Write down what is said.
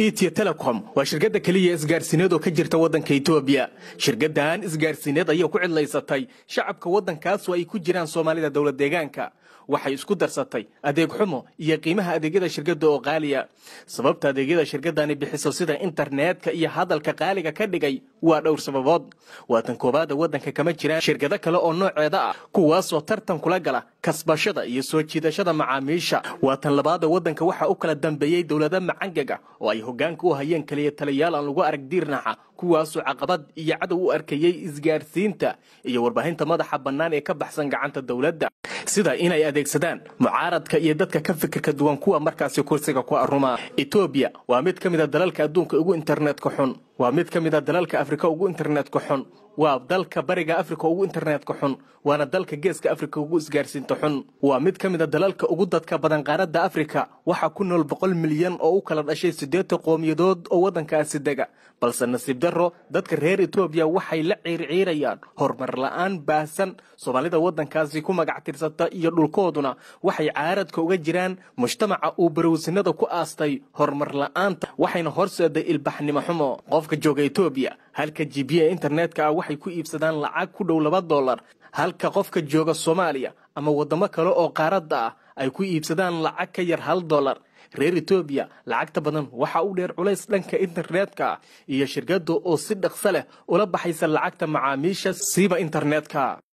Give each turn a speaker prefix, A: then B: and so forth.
A: etiyo telecom waa shirkadda keliya isgaarsiineed oo ka jirta waddanka etoobiya shirkaddan isgaarsiineed ayaa ku cidlaysatay shacabka waddankaasu ay ku jiraan soomaalida dowlad deegaanka waxay isku darsatay adeeg xumo iyo qiimaha adeegyada shirkadda oo qaaliya sababta adeegyada shirkaddani bixiso sida internetka iyo hadalka qaaliga ka dhigay waa dhowr sababood waatan koowaada waddanka kama jiraan shirkado kale oo nooceeda ah kuwaasoo tartan kula gala kasbashada iyo soo jiidashada macaamiisha waatan labaada waddanka waxaa u kala dambeeyey dowlada macangaga oo ay hoggaanka u hayeen keliya taliyaal aan lagu arag diirnaxa kuwaasoo caqabad iyo cadow u arkayey isgaarsiinta iyo warbaahinta madaxa bannaan ee ka baxsan gacanta dowladda sida inay adeegsadaan mucaaradka iyo dadka ka fikirka duwan kuwa markaasi kursiga ku aruma etoobiya waa mid ka mid a dalalka adduunka ugu internetka xun waa mid ka mid a dalalka afrika ugu internetka xun waa dalka bariga afrika ugu internetka xun waana dalka geeska afrika ugu isgaarsiinta xun waa mid ka mid a dalalka ugu dadka badan qaaradda afrika waxaa ku nool boqol milyan oo u kala dhashay siddeetan qowmiyadood oo waddankaasi dega balse nasiib darro dadka reer etoobiya waxay la ciirciirayaan horumar la'aan baahsan soomaalida waddankaasi ku magac tirsata iyo dhulkooduna waxay caaradka uga jiraan mujtamaca uu barowsinada ku aastay horumar la'aanta waxayna horseeday ilbaxnimo xumo qofka jooga etoobiya halka jibiya internetka ah waxay ku iibsadaan lacag ku dhow laba dollar halka qofka jooga soomaaliya ama waddamo kale oo qaaradda ah ay ku iibsadaan lacag ka yar hal dollar reer etoobiya lacagta badan waxaa u dheer culays dhanka internetka ah iyo shirkadda oo si dhaqso leh ula baxaysa lacagta macaamiisha siiba internetka